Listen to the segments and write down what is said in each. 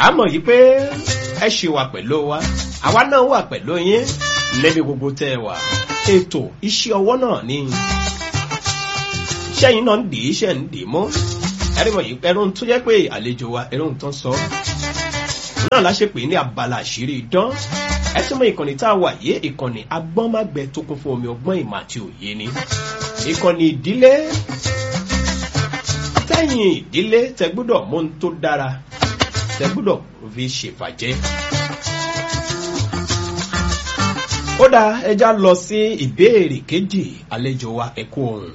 àmọ̀ yìí pé ẹ ṣì wà pẹ̀lú wa àwa náà wà pẹ̀lú yín níbi gbogbo tẹ́ ẹ wà ètò iṣẹ́ ọwọ́ náà ni iṣẹ́ yìí náà ń dì í iṣẹ́ ń dì í mọ́ ẹ̀rí wọ̀nyí ẹ̀rọ tó jẹ́ pé àlejò wa ẹ̀rọ tó ń sọ náà la ṣe pè ní abala àṣírí idán ẹ tún mọ ìkànnì tá a wà yé ìkànnì agbọ́nmágbẹ tó kún fún omi ọgbọ́n ìmọ̀ àti òye ni ìkànnì ìdílé tẹ́yìn ìdílé tẹ gbúdọ̀ mú un tó dára tẹ gbúdọ̀ fi ṣèfàjẹ́. ó dáa ẹja lọ sí ìbéèrè kejì àlejò wa ẹ̀kú ohun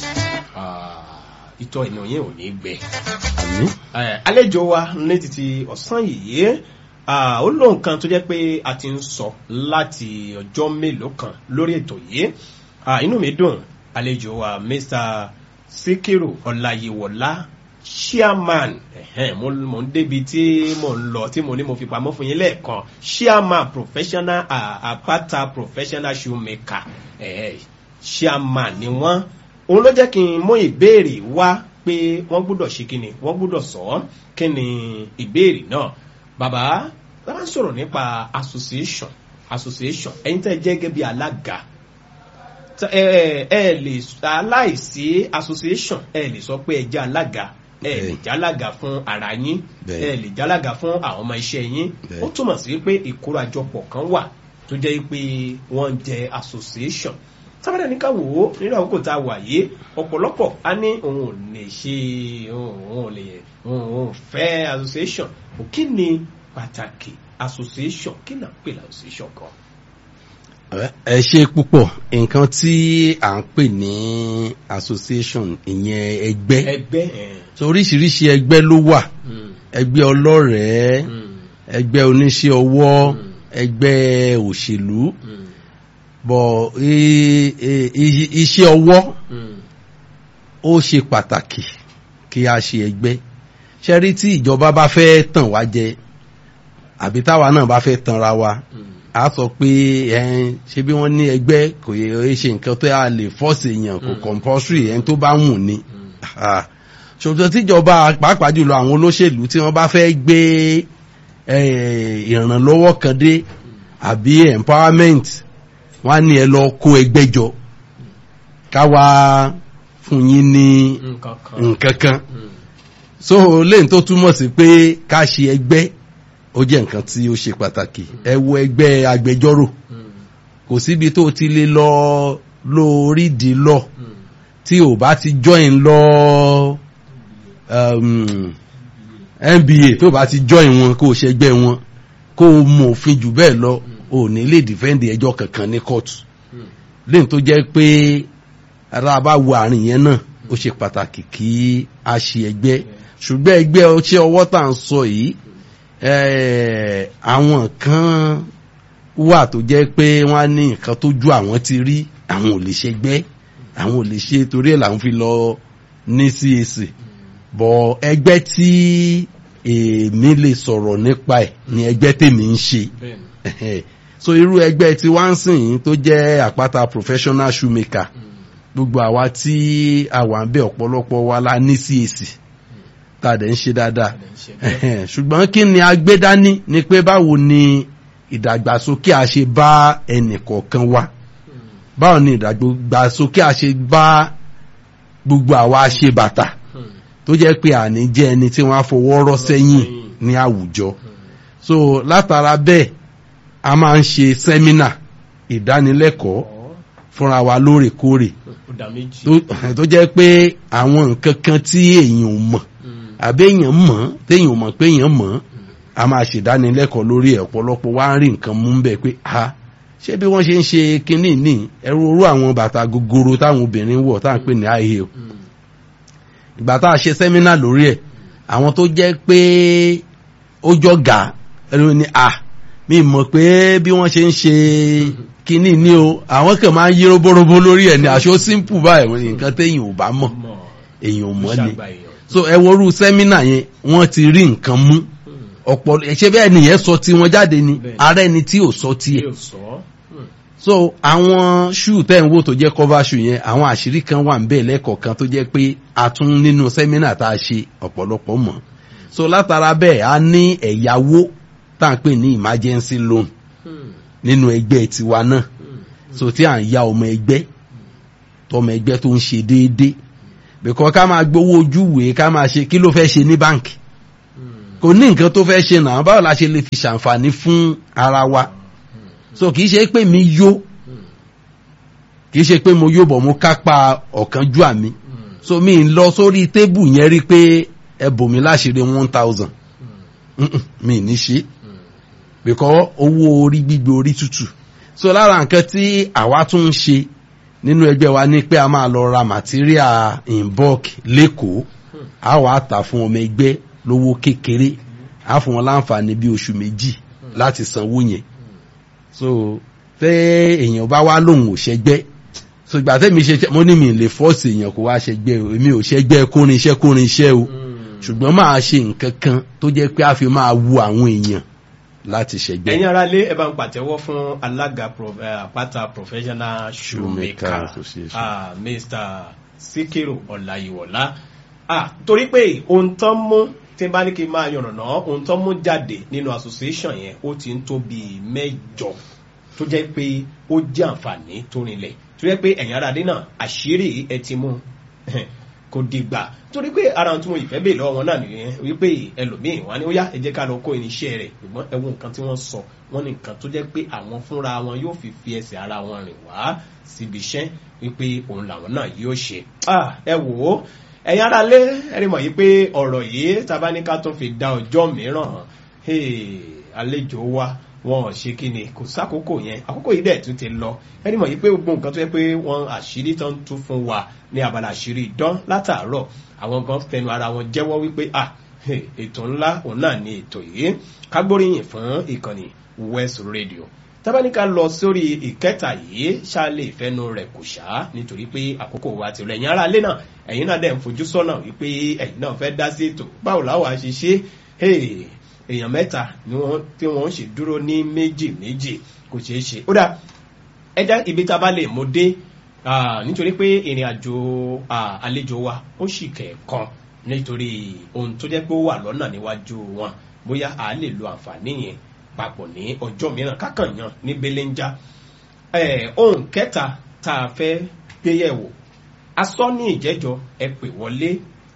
ìtọ́ ìnà yẹn ò ní gbẹ. àmì àlejò wa ní títí ọ̀sán yìí ó lóun kan tó jẹ́ pé a ti ń sọ láti ọjọ́ mélòó kan lórí ètò yìí inú mi dùn àlejò wa mr sikiru ọláyíwọlá chairman ẹ̀hẹ́n, mo mo ń débi tí mo ń lọ tí mo ní mo fi pamọ́ fún yín lẹ́ẹ̀kan chairman professional ah, apata professional shoemaker ẹ̀hẹ́n, chairman ni wọ́n òun ló jẹ́ kí n mú ìbéèrè wá pé wọ́n gbúdọ̀ ṣe kí ni wọ́n gbúdọ̀ sọ ọ́ kí ni ìbéèrè náà bàbá bàbá ń sọ̀rọ̀ nípa association association ẹ̀yin tẹ́ jẹ́ gẹ́gẹ́ bí alága Tẹ- ẹ ẹ ẹ lè aláìsí association ẹ lè sọ pé ẹ jẹ́ alága ẹ lè Bẹ́ẹ̀. jẹ́ alága fún ara yín Bẹ́ẹ̀. ẹ lè jẹ́ alága fún àwọn ọmọ iṣẹ́ yín Bẹ́ẹ̀. ó túmọ̀ sí pé ìkórajọpọ̀ kan wà tó jẹ́ pé wọ́n ń jẹ association sábàdà ní ká wò ó nínú àkókò tá a wà yìí ọ̀pọ̀lọpọ̀ á ní òun ò lè ṣe òun ò lè òun ò fẹ́ association kò kí ni pàtàkì association kí náà pè ní association kan. ẹ ṣe púpọ̀ nǹkan tí à ń pè ní association ìyẹn ẹgbẹ́ ẹgbẹ́ ẹ̀ so oríṣiríṣi ẹgbẹ́ ló wà mm, ẹgbẹ́ ọlọ́rẹ̀ẹ́ mm, ẹgbẹ́ oníṣẹ́ ọwọ́ Mm. ẹgbẹ́ òṣèlú mm, bọ̀ i- i- i- iṣẹ́ ọwọ́ mm. ó ṣe pàtàkì kí a ṣe ẹgbẹ́ ṣe rí tí ìjọba bá fẹ́ tàn wá jẹ àbí táwa náà bá fẹ́ tanra wa a sọ pé ẹn ṣe bí wọ́n ní ẹgbẹ́ kò yẹ ṣe nǹkan tó yà lè fọ́ọ̀sì èèyàn kò Mm. compulsory ẹni tó bá wù ní Ah, ṣùgbọ́n tíjọba pàápàá jùlọ àwọn olóṣèlú tí wọ́n bá fẹ́ gbé eh, ìrànlọ́wọ́ kan dé àbí empowerment wọ́n á ní ẹ lọ kó ẹgbẹ́ jọ káwa fún yín ní nǹkan kan. nǹkan kan Mm, so lẹ́yìn tó túmọ̀ sí pé ká ṣe ẹgbẹ́ ó jẹ́ nǹkan tí ó ṣe pàtàkì ẹ wo ẹgbẹ́ agbẹjọ́rò mm, kò síbi tó ti lè lọ lórí di lọ mm, tí ò bá ti join lọ um, nba tó bá ti join wọn kó o ṣẹgbẹ́ wọn kó o mọ òfin jù bẹ́ẹ̀ lọ o ò ní lè defend ẹjọ́ kankan ní kóòtù mm. lẹ́yìn tó jẹ́ pé ara bá wo àárín yẹn náà ó ṣe pàtàkì kí a ṣe ẹgbẹ́ ṣùgbọ́n ẹgbẹ́ ọṣẹ ọwọ́ tá à ń sọ yìí eh, àwọn kan wà tó jẹ́ pé wọ́n á ní nǹkan tó ju àwọn ti rí àwọn ò lè ṣẹgbẹ́ àwọn ò lè ṣe torí ẹ̀ làwọn fi lọ ní CAC bọ̀ ẹgbẹ́ tí èmi lè sọ̀rọ̀ nípa ẹ̀ ni ẹgbẹ́ tèmi ń ṣe bẹ́ẹ̀ni. Ẹ̀hẹ̀. so irú ẹgbẹ́ tí wá ń sìn yín tó jẹ́ àpáta professional shoemaker Mm, gbogbo àwa tí a wà ń bẹ ọ̀pọ̀lọpọ̀ wa la ní CAC tá a dẹ̀ ń ṣe dáadáa adẹ̀ ń ṣe bẹ́ẹ̀. Ẹ̀hẹ̀. ṣùgbọ́n kí ni a gbé dání ni pé báwo ni ìdàgbàsókè a ṣe bá ẹnì kọ̀ọ̀kan wa Mm, báwo ni ìdàgbàsókè a ṣe bá gbogbo àwa ṣe bàtà mm, tó jẹ́ pé àní jẹ́ ẹni tí wọ́n á fọwọ́ rọ́ sẹ́yìn ní àwùjọ mm. so látara bẹ́ẹ̀ a máa ń ṣe sẹ́mínà ìdánilẹ́kọ̀ọ́ Ọ̀, fúnra wa lóòrèkóòrè ó dá méjì. tó tó jẹ́ pé àwọn nǹkan kan tí èèyàn ò mọ̀ Mm, àbí èèyàn mọ̀ téèyàn ò mọ̀ pé èèyàn mọ̀ a máa ṣèdánilẹ́kọ̀ọ́ lórí ẹ̀ ọ̀pọ̀lọpọ̀ wá ń rí nǹkan mú bẹ́ẹ̀ pé a ṣé bí wọ́n ṣe ń ṣe kinní ní ẹrú orú àwọn bàtà gogoro táwọn obìnrin wọ̀ táwọn pè ní high heel mm, ìgbà tá a ṣe sẹ́mínà lórí ẹ̀ àwọn tó jẹ́ pé ó jọ gà ẹni ní à mi mọ̀ pé bí wọ́n ṣe ń ṣe kinní ní o àwọn kan máa ń yí robórobo lórí ẹ̀ ní aṣọ simple báyìí wọ́n ní nǹkan téèyàn ò bá mọ̀ mọ̀. èèyàn ò mọ̀ ni Ṣàgbà èèyàn. so ẹ worú sẹ́mínà yẹn wọ́n ti rí nǹkan mú Mm, ọ̀pọ̀ ṣe bẹ́ẹ̀ nìyẹn sọ tí wọ́n jáde ni Bẹ́ẹ̀. ààrẹ ni tí ò sọ tiẹ̀ yóò sọ. Mm, so àwọn ṣúù tẹ́ ń wò tó jẹ́ cover shoe yẹn àwọn àṣírí kan wà ń bẹ̀ lẹ́kọ̀ọ̀kan tó jẹ́ pé a tún nínú sẹ́mínà tá a ṣe ọ̀pọ̀lọpọ̀ mọ̀ so látara bẹ́ẹ̀ a ní ẹ̀yáwó tá à ń pè ní emergency loan Hmm. nínú ẹgbẹ́ tiwa náà Hmm. so tí à ń ya ọmọ ẹgbẹ́ tọmọ ẹgbẹ́ tó ń ṣe déédéé bìkọ́ ká máa gbowó ojúwèé ká máa ṣe kí ló fẹ́ ṣe ní báǹkì Hmm. kò ní nǹkan tó fẹ́ ṣe náà báwo la ṣe lè fi ṣàǹfààní fún ara wa so kì í ṣe pé mi yó Hmm. kì í ṣe pé mo yó bọ̀ mo kápá ọ̀kánjúà mi Hmm. so mi ń lọ sórí tébù yẹn rí pé ẹ bò mí láṣìírí one thousand Hmm. mi ní ṣe Hmm. bìkọ́ owó orí gbígbé orí tútù so lára nǹkan tí àwa tún ń ṣe nínú ẹgbẹ́ wa ní pé a máa lọ ra material in bulk lẹ́kọ̀ọ́ Hmm. a wàá tà fún ọmọ ẹgbẹ́ lówó kékeré a fún wọn láǹfààní bí oṣù méjì láti sanwó yẹn so tẹ èèyàn bá wá lòun ò ṣẹgbẹ́ so ìgbà tẹ́mi ṣe mo ní mi lè fọ́ọ̀sì èèyàn kó wá ṣẹgbẹ́ o èmi ò ṣẹgbẹ́ kórin iṣẹ́ kórin iṣẹ́ o Hmm. ṣùgbọ́n máa ṣe nǹkan kan tó jẹ́ pé a fi máa wu àwọn èèyàn láti ṣẹgbẹ́. ẹ̀yin ara lé ẹ bá ń pàtẹ́wọ́ fún alága prof- eh, àpáta professional shoemaker Shoemaker Association. ah, mr sikiru ọ̀làyíwọ̀lá ah, torí pé ohun tán mú tí n bá ní kí n máa yànnàná ohun tán mú jáde nínú association yẹn ó ti ń tó bíi mẹ́jọ tó jẹ́ pé ó jẹ́ àǹfààní tó rinlẹ̀ tó jẹ́ pé ẹ̀yin ara dé náà àṣírí ẹ ti mú kò dìgbà torí pé ara ohun tí mo ìfẹ́ bèè lọ́wọ́ wọn náà nìyẹn wípé ẹlòmíì wá ní ó yá ẹ jẹ́ ká lọ kó irinṣẹ́ rẹ̀ ṣùgbọ́n ẹ wo nǹkan tí wọ́n sọ wọ́n ní nǹkan tó jẹ́ pé àwọn fúnra wọn yóò fi fi ẹsẹ̀ ara wọn rìn wá síbi iṣẹ́ wípé òun làwọn náà yóò ṣe. Ah, ẹ wò ó ẹ̀yin ara lé ẹ̀rí mọ̀ yìí pé ọ̀rọ̀ yìí tá a bá ní ká tún fi dá ọjọ́ mìíràn hey, àlejò wa wọn ò ṣe kí ni kò sákòókò yẹn àkókò yìí dẹ̀ tún ti lọ ẹni mọ̀ yìí pé gbogbo nǹkan tó yẹ pé wọ́n àṣírí tán tún fún wa ní abala àṣírí ìdán látàárọ̀ àwọn kan fẹnu ara wọn jẹ́wọ́ wípé ah hey, ètò ńlá òun náà ni ètò yìí kágbóríyìn fún ìkànnì west radio tábánikà lọ sórí ìkẹta yìí ṣáàlè ìfẹnu rẹ̀ kò ṣá nítorí pé àkókò wa ti rẹ̀ ẹ̀yin ará ilé náà ẹ̀yin náà dẹ̀ ń fojú sọ́nà wípé ẹ̀yin náà fẹ́ dá sí ètò báwo láwọn àṣìṣe hey, èèyàn mẹ́ta ni wọ́n tí wọ́n ń ṣe dúró ní méjì méjì kò ṣeé ṣe ó dà ẹja ibi tá a bá lè mú dé ah, nítorí pé ìrìn àjò ah, àlejò wa ó sì kẹ̀ẹ̀kan nítorí ohun tó jẹ́ pé ó wà lọ́nà níwájú wọn bóyá a lè lo àǹfààní yẹn papọ̀ ní ọjọ́ mìíràn kákànyàn ní belenja eh, ohun kẹta tá a fẹ́ gbéyẹ̀wò asọ́ ní ìjẹ́jọ́ ẹ pè wọlé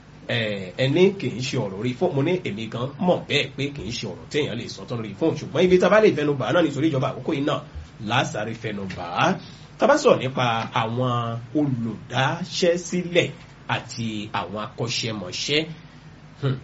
ẹni kì í ṣe ọ̀rọ̀ orí fóònù mo ní èmi gan mọ̀ bẹ́ẹ̀ pé kì í ṣe ọ̀rọ̀ téèyàn lè sọ tán lórí fóònù ṣùgbọ́n ibi tá a bá lè fẹnu bà á náà nítorí ìjọba àkókò yìí náà lásàrí fẹnu bà á tá a bá sọ̀rọ̀ nípa àwọn olùdáṣẹ́sílẹ̀ àti àwọn akọ́ṣẹ́mọṣẹ́ hmm,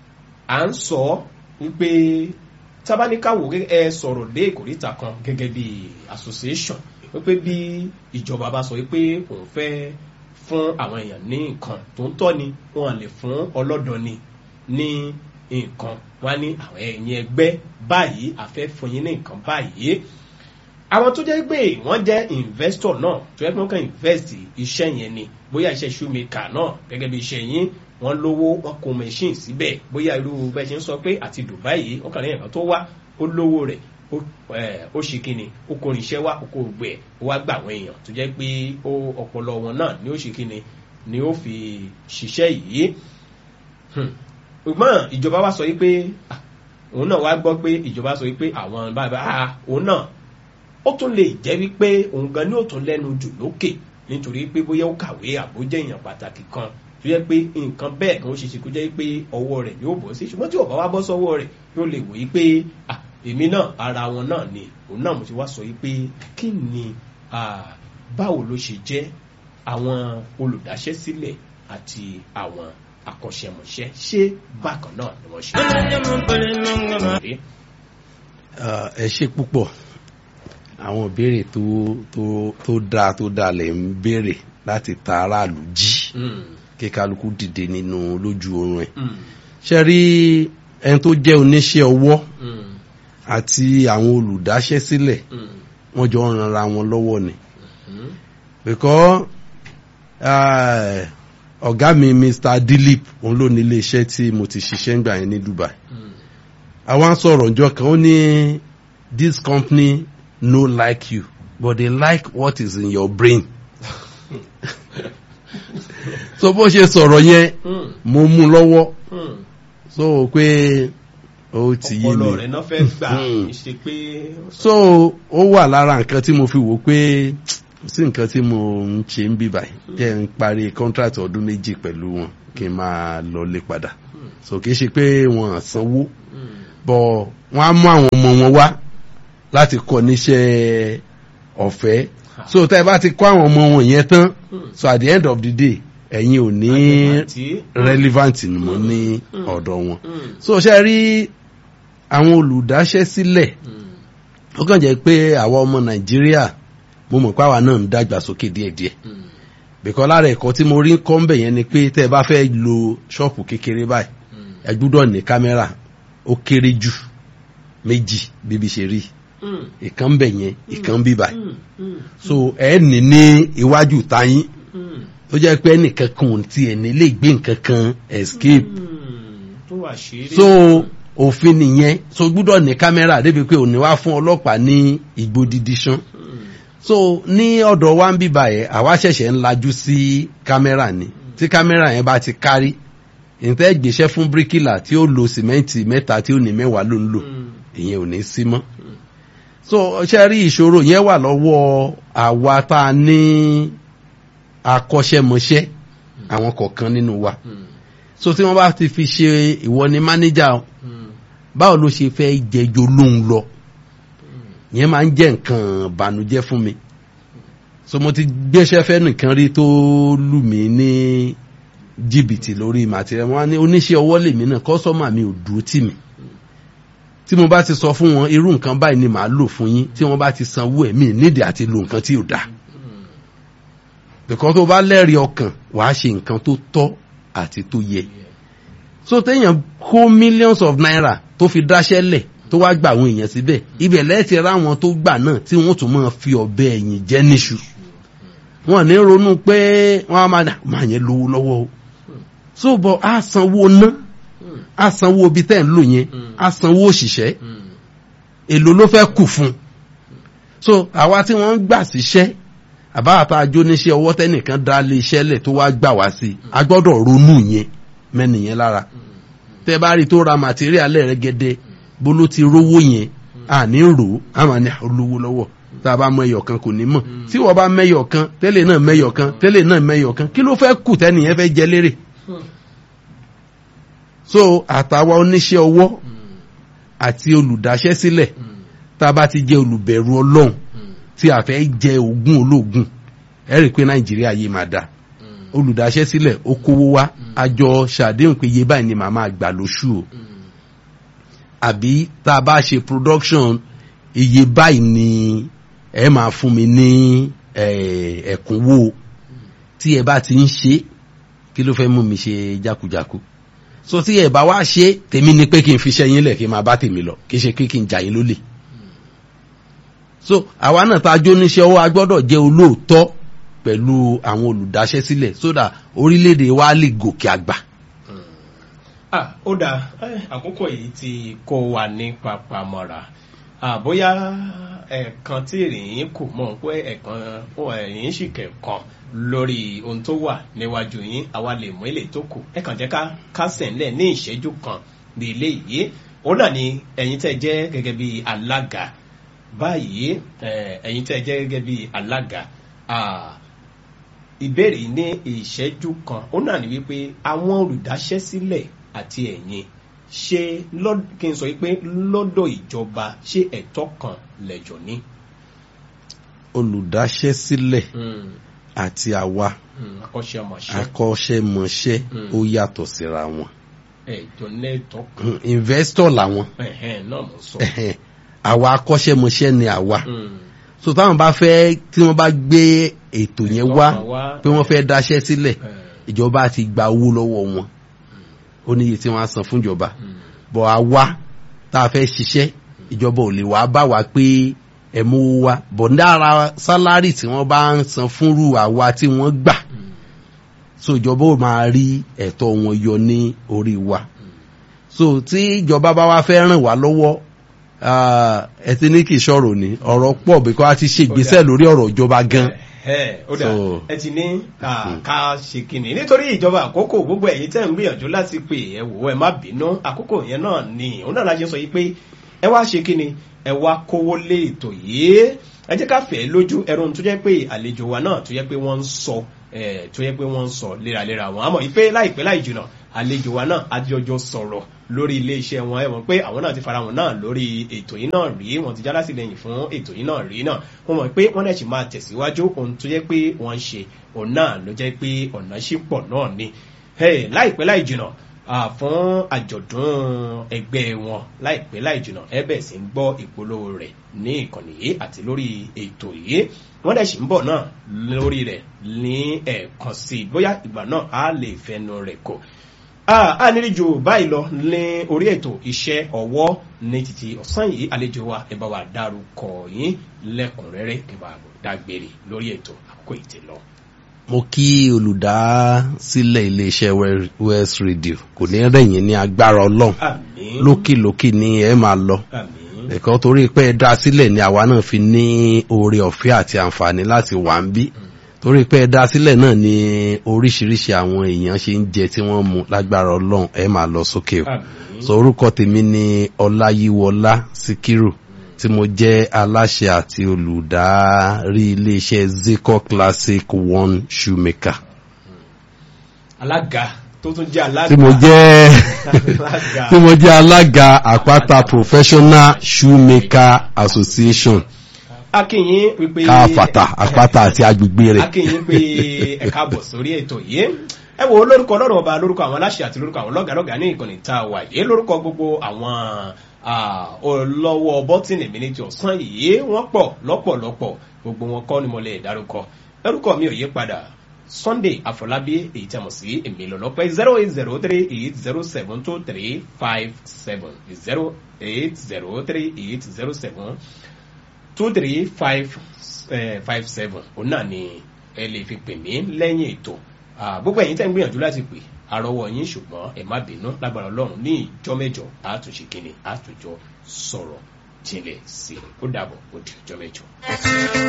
à ń sọ wípé tábáníkàwò ẹ sọ̀rọ̀ dé ìkòríta kan gẹ́gẹ́ bí association wípé bí ìjọba bá sọ wípé òun fẹ́ fún àwọn èèyàn ní nǹkan tó ń tọ́ ni wọn lè fún ọlọ́dọ̀ ni ní nǹkan wọn ní àwọn ẹ̀yìn ẹgbẹ́ báyìí àfẹ́ fún yín ní nǹkan báyìí àwọn tó jẹ́ pé wọ́n jẹ́ investor náà tó yẹ kí wọ́n kàn invest iṣẹ́ yẹn ni bóyá iṣẹ́ shoemaker náà gẹ́gẹ́ bí iṣẹ́ yín wọ́n lówó wọ́n kó machine síbẹ̀ bóyá irú bẹ́ẹ̀ ṣe ń sọ pé àti Dubai yìí wọ́n kàn ní ẹ̀kan tó wá ó lówó rẹ̀ ó ṣe kíni ó kó irinṣẹ́ wá ó kó gbẹ ó wá gbà àwọn èèyàn tó jẹ́ pé ó ọpọlọ wọn náà ni ó ṣe kíni ni ó fi ṣiṣẹ́ yìí ṣùgbọ́n ìjọba wa sọ yìí pé òun náà wá gbọ́ pé ìjọba sọ yìí pé àwọn bàbá òun náà ó tún lè jẹ́ wípé òun gan ni ó tún lẹ́nu jù lókè nítorí pé bóyá ó kàwé àbójẹ́ èèyàn pàtàkì kan tó yẹ pé nǹkan bẹ́ẹ̀ kan ó ṣe ṣe kó jẹ́ pé ọwọ́ rẹ̀ yóò bọ́ sí ṣùgbọ́n tí ọ̀bá wa bọ́ sọ́wọ́ rẹ̀ yóò lè wòye pé èmi náà ara wọn náà ni òun náà mo ti wá sọ yìí pé kí ni báwo ló ṣe jẹ́ àwọn olùdáṣẹ́sílẹ̀ àti àwọn akọ́ṣẹ́mọṣẹ́ ṣé bákan náà ni wọ́n ṣe. ẹ ṣe púpọ̀ àwọn ìbéèrè tó tó tó dáa tó dáa lè ń béèrè láti ta aráàlú jí kí kálukú dìde nínú lójú oorun ẹ̀ ṣe rí ẹni tó jẹ́ oníṣẹ́ ọwọ́ àti àwọn olùdáṣẹ́sílẹ̀ wọ́n jọ ń ranra wọn lọ́wọ́ ni because ọ̀gá mi Mr. Dilip òun ló ní iléeṣẹ́ tí mo ti ṣiṣẹ́ ńgbà yẹn ní Dubai àwọn sọ̀rọ̀ ọjọ́ kan ó ní this company no like you but they like what is in your brain so bó ṣe sọ̀rọ̀ yẹn mo mú lọ́wọ́ so pé ó ti yé ọpọlọ mi rẹ̀ náà fẹ́ gbà Hmm. ṣe pé so ó wà lára nǹkan tí mo fi wò pé sí nǹkan tí mo ń ṣe ń bí báyìí jẹ́ ń parí contract ọdún méjì pẹ̀lú wọn kí n máa lọlé padà so kì í ṣe pé wọn à sanwó bọ̀ wọ́n á mú àwọn ọmọ wọn wá láti kọ́ níṣẹ́ ọ̀fẹ́ so tẹ́ ẹ bá ti kọ́ àwọn ọmọ wọn yẹn tán so at the end of the day ẹ̀yin ò ní àjẹmàtí. relevant ni mo ní Mm. ọ̀dọ̀ wọn Hmm. so ṣe rí àwọn olùdáṣẹ́ sílẹ̀ Hmm. ó kàn jẹ́ pé àwa ọmọ nàìjíríà mo mọ̀ pé àwa náà ń dàgbà sókè díẹ̀díẹ̀ Hmm. bìkọ́ lára ẹ̀kọ́ tí mo rí kọ́ ń bẹ̀ yẹn ni pé tẹ́ ẹ bá fẹ́ lo ṣọ́ọ̀pù kékeré báyìí Hmm. ẹ gbúdọ̀ ní kámẹ́rà ó kéré jù méjì bíbi ṣe rí Hmm. ìkan ń bẹ̀ yẹn ìkan ń bí báyìí Hmm. Hmm. so ẹ ní ní iwájú táyín Hmm. ó jẹ́ pé ẹnìkan kan ò tiẹ̀ ní lè gbé nǹkan kan escape Hmm. tó wà ṣeré. so òfin nìyẹn so gbúdọ̀ ní kámẹ́rà débi pé òní wá fún ọlọ́pàá ní igbó dídí ṣán Hmm. so ní ọ̀dọ̀ wa ń bíbà yẹn àwa ṣẹ̀ṣẹ̀ ń lajú sí kámẹ́rà ni tí kámẹ́rà yẹn bá ti kárí ìtẹ́ gbéṣẹ́ fún bíríkìlà tí ó lo sìmẹ́ǹtì mẹ́ta tí ó ní mẹ́wàá ló ń lò Hmm. ìyẹn ò ní sí mọ́ so ṣe rí ìṣòro yẹn wà lọ́wọ́ àwa tá a ní akọ́ṣẹ́mọṣẹ́ àwọn kọ̀ọ̀kan nínú wa Hmm. so tí wọ́n bá ti fi ṣe ìwọ ni mánéjà Hmm. báwo ló ṣe fẹ́ jẹjọ lóhun lọ yẹn máa ń jẹ́ nǹkan bànújẹ́ fún mi so mo ti gbéṣẹ́ fẹ́ nìkan rí tó lù mí ní jìbìtì lórí màtíríà wọn á ní oníṣẹ́ ọwọ́ lèmi náà kọ́sọ́mà mi ò dúró tì mí tí mo bá ti sọ fún wọn irú nǹkan báyìí ni màá lò fún yín tí wọ́n bá ti sanwó ẹ̀ mí nídìí àti lo nǹkan tí ò dáa bìkan tó bá lẹ́rìí ọkàn wàá ṣe nǹkan tó tọ́ àti tó yẹ so téèyàn kó millions of naira tó fi dáṣẹ́ lẹ̀ tó wá gba àwọn èèyàn síbẹ̀ ibẹ̀ lẹ́ẹ̀tì ráwọn tó gbà náà tí wọ́n tún máa fi ọ̀bẹ ẹ̀yìn jẹ́ níṣu wọn ní ronú pé wọ́n á máa dà máa yẹn lówó lọ́wọ́ o so bọ̀ á sanwó ná Hmm. á sanwó ibi tẹ́ ń lò yẹn Mm. á sanwó òṣìṣẹ́ Hmm. èlò ló fẹ́ kù fún un so àwa tí wọ́n ń gbà síṣẹ́ àbáwàtà ajóníṣẹ́ ọwọ́ tẹ́nìkan dá lé iṣẹ́ lẹ̀ tó wá gbà wá sí i a gbọ́dọ̀ ronú yẹn mẹ́nìyẹn lára tẹ́ bá rí tó ra màtíríà lẹ́rẹ́gẹ́dẹ́ bó ló ti rówó yẹn àní rò ó àmà ní olówó lọ́wọ́ tá a bá mọ ẹyọ kan kò ní mọ̀ tí wọ́n bá mẹ́yọ kan tẹ́lẹ̀ náà mẹ́yọ kan tẹ́lẹ̀ náà mẹ́yọ kan kí ló fẹ́ kù tẹ́nìyẹn fẹ́ jẹ lérè Hmm. so àtàwa oníṣẹ́ ọwọ́ Hmm. àti olùdáṣẹ́ sílẹ̀ Hmm. tá a bá ti jẹ́ olùbẹ̀rù ọlọ́run Hmm. tí a fẹ́ jẹ ogún ológun ẹ rí i pé nàìjíríà yìí máa dáa Hmm. olùdáṣẹ́ sílẹ̀ ó kówó wá àjọ ṣàdéhùn pé iye báyìí ni màá máa gbà lóṣù o Hmm. àbí tá a bá ṣe production iye báyìí ni ẹ máa fún mi ní eh, ẹ̀kúnwó tí ẹ bá ti ń ṣe kí ló fẹ́ mú mi ṣe jákujáku so tí ẹ bá wá ṣe tèmi ni pé kí n fi ṣẹ́ yín lẹ̀ kí n máa bá tèmi lọ kí n ṣe pé kí n jà yín lólè so àwa náà tá a jó níṣẹ́ ọwọ́ a gbọ́dọ̀ jẹ́ olóòótọ́ pẹ̀lú àwọn olùdáṣẹ́ sílẹ̀ sódà orílẹ̀-èdè wa lè gòkè àgbà. ah ó dáa eh, àkókò yìí ti kó wa ní papamọ́ra ah, bóyá ẹ̀ẹ̀kan tí ìrìn kù mọ̀ pé ẹ̀ẹ̀kan ẹ̀yìn sì kẹ̀kan lórí ohun tó wà níwájú yín àwa lè mú ilé tó kù ẹ kàn jẹ́ ká kásẹ̀ ńlẹ̀ ní ìṣẹ́jú kan ní ilé yìí òun náà ni ẹ̀yin tẹ́ jẹ́ gẹ́gẹ́ bí alága báyìí eh, ẹ̀yin tẹ́ jẹ́ gẹ́gẹ́ bí alága ah, ìbéèrè ní ìṣẹ́jú kan ó náà ní wípé àwọn olùdáṣẹ́sílẹ̀ àti ẹ̀yin ṣe lọ́- kí n sọ wípé lọ́dọ̀ ìjọba ṣé ẹ̀tọ́ kan lẹ̀jọ̀ ní. olùdáṣẹ́ sílẹ̀ àti àwa akọ́ṣẹ́mọṣẹ́ akọ́ṣẹ́mọṣẹ́ Mm. ó yàtọ̀ síra wọn ẹ̀jọ̀ lẹ́tọ̀ Mm, investor làwọn ẹ̀hẹ́n náà mo sọ. Ẹ̀hẹ́n. àwa akọ́ṣẹ́mọṣẹ́ ni àwa Mm. so táwọn bá fẹ́ tí wọ́n bá gbé ètò yẹn Ẹ̀tọ́ wá kan wá. pé wọ́n fẹ́ dáṣẹ́ sílẹ̀ Eh, ìjọba ti gba owó lọ́wọ́ wọn ó níye tí wọ́n á san fún ìjọba mm. bọ̀ àwa tá a fẹ́ ṣiṣẹ́ ìjọba ò lè wá bá wa pé ẹ mú owó wá bọ̀ dára sálárì tí wọ́n bá ń san fúnrú àwa tí wọ́n gbà Mm. so ìjọba ò máa rí ẹ̀tọ́ wọn yọ ní orí wa so tí ìjọba bá wá fẹ́ ràn wá lọ́wọ́ ah, ẹ ti ní kì í ṣọ̀rọ̀ ni ọ̀rọ̀ pọ̀ bíkọ́ a ti ṣe ìgbésẹ̀ lórí ọ̀rọ̀ ìjọba gan ẹ ó dà So- ẹ ti ní à, ká ṣe kìnnì nítorí ìjọba àkókò gbogbo ẹ̀yin tẹ́ ń gbìyànjú láti pè ẹ wò ẹ má bínú àkókò yẹn náà ni òun náà la ṣe sọ yìí pé ẹ wá ṣe kìnnì ẹ wá kówó lé ètò yìí ẹ jẹ́ ká fẹ́ lójú ẹrun tó jẹ́ pé àlejò wa náà tó jẹ́ pé wọ́n ń sọ ẹ tó jẹ́ pé wọ́n ń sọ léraléra wọn àmọ́ ìpè láìpẹ́ láì jìnà àlejò wa náà àjọjọ sọ̀rọ̀ lórí iléeṣẹ́ wọn ẹ mọ̀ pé àwọn náà ti fara wọn náà lórí ètò yìí náà rí wọn ti jálásìlẹ́yìn fún ètò yìí náà rí náà wọ́n mọ̀ pé wọ́n náà sì máa tẹ̀síwájú ohun tó jẹ́ pé wọ́n ń ṣe òun náà ló jẹ́ pé ọ̀nà ṣì pọ̀ náà ni Hey, láìpẹ́ láì jìnà ah, fún àjọ̀dún ẹgbẹ́ wọn láìpẹ́ láì jìnà ẹ bẹ̀ sí ń gbọ́ ìpolówó rẹ̀ ní ìkànnì yìí àti lórí ètò yìí wọ́n dẹ̀ sì ń bọ̀ náà lórí rẹ̀ ní ẹ̀ẹ̀kan sí i bóyá ìgbà náà á lè fẹnu rẹ̀ kò a nírí ju báyìí lọ ní orí ètò iṣẹ́ ọwọ́ ní títí ọ̀sán yìí àlejò wa ẹ bá wa dárúkọ yín lẹ́kùnrẹ́rẹ́ ẹ bá dágbére lórí ètò àkókò ìtì lọ. mo kí olùdásílẹ̀ iléeṣẹ́ We- west radio kò ní rẹ̀yìn ní agbára ọlọ́run àmín lókìlókì ni ẹ máa lọ àmín ẹ̀kọ́ torí pé ẹ dá sílẹ̀ ni àwa náà fi ní oore ọ̀fẹ́ àti àǹfààní láti wà ń bí torí pé ẹ dá sílẹ̀ náà ni oríṣiríṣi àwọn èèyàn ṣe ń jẹ tí wọ́n mu lágbára ọlọ́run ẹ máa lọ sókè o àmín so orúkọ tèmi ni ọláyíwọlá síkírù tí mo jẹ́ aláṣẹ àti olùdarí iléeṣẹ́ zico classic one shoemaker alága tó tún jẹ́ alága tí mo jẹ́ alága tí mo jẹ́ alága àpáta professional shoemaker association akínyìn wípé káfàtà àpáta àti agbègbè rẹ̀ akínyìn pé ẹ káàbọ̀ sórí ètò yìí ẹ wo lórúkọ ọlọ́run ọba lórúkọ àwọn aláṣẹ àti lórúkọ àwọn lọ́gàlọ́gà ní ìkànnì tá a wà yìí lórúkọ gbogbo àwọn ah, olówó bọ́tìnì mi ní ti ọ̀sán yìí wọ́n pọ̀ lọ́pọ̀lọpọ̀ gbogbo wọn kọ́ ni mo lè dárúkọ lórúkọ mi ò yí padà sunday àfọlábí èyí tí a mọ̀ sí èmi lọ́lọ́pẹ́ zero eight zero three eight zero seven two three five seven zero eight zero three eight zero seven two three five five seven òun náà ni ẹ lè fi pè mí lẹ́yìn ètò Ah, gbogbo ẹ̀yin tẹ́ ń gbìyànjú láti pè àrọ́wọ́ yín ṣùgbọ́n ẹ má bínú lágbára ọlọ́run ní ìjọ mẹ́jọ àtúnṣe kínní àtúnjọ sọ̀rọ̀ jinlẹ̀ sí i ó dàbọ̀ ó di ìjọ mẹ́jọ.